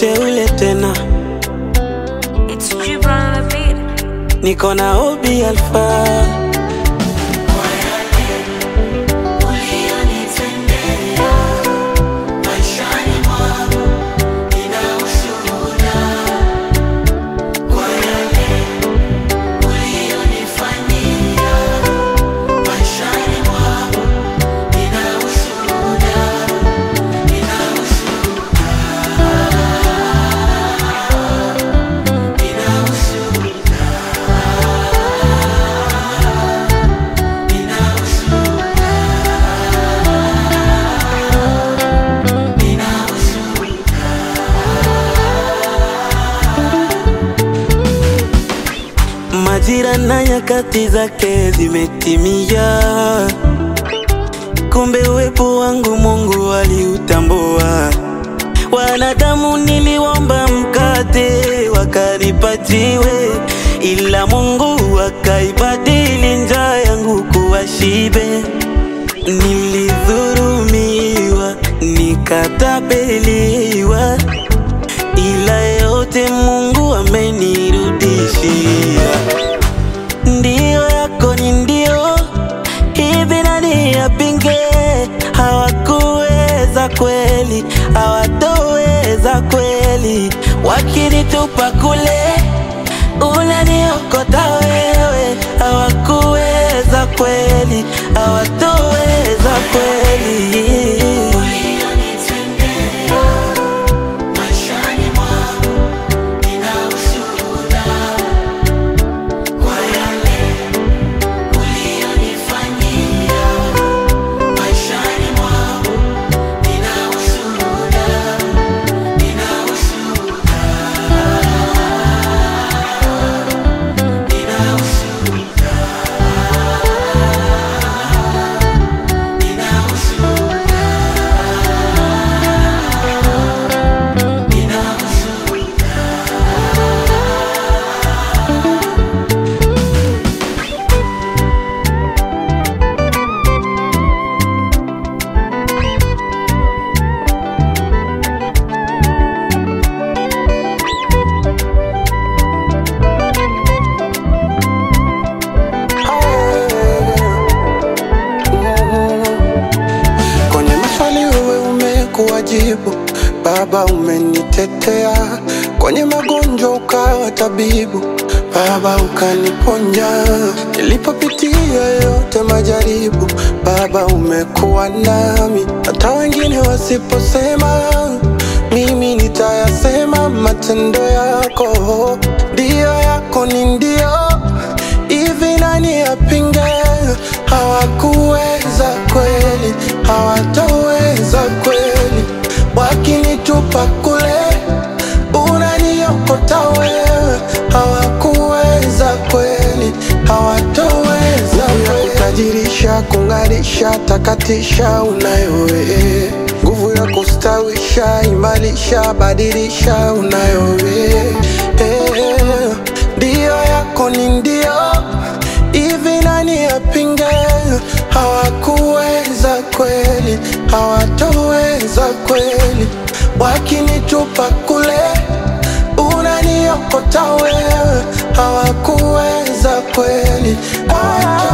mteule tena, It's Gibran on the beat. niko na Obi Alpha. Majira na nyakati zake zimetimia, kumbe uwepo wangu Mungu aliutambua. Wanadamu niliomba mkate wakanipajiwe, ila Mungu akaibadili njaa yangu kuwa shibe. Nilidhurumiwa, nikatapeliwa, ila yote Mungu amenirudishia. Ndio yako ni ndio, hivi nani yapinge? Hawakuweza kweli, hawatoweza kweli, wakinitupa kule unaniokota wewe. Hawakuweza kweli, hawatoweza kweli. Kwenye maswali wewe umekuwa jibu, Baba umenitetea. Kwenye magonjwa ukawa tabibu, Baba ukaniponya. Nilipopitia yote majaribu, Baba umekuwa nami. Hata wengine wasiposema, mimi nitayasema. Matendo yako ndio yako ni ndio hivi nani yapinge? Hawakuweza kweli, hawatoweza kweli, wakinitupa kule unaniokota wewe. Hawakuweza kweli, hawatoweza kweli, kutajirisha, kung'arisha, takatisha, unayo wewe nguvu ya kustawisha, imarisha, badilisha, unayo wewe Eh, ndio yako ni ndio hivi nani yapinge? Hawakuweza kweli, hawatoweza kweli, wakinitupa kule unaniokota wewe. Hawakuweza kweli, hawatoweza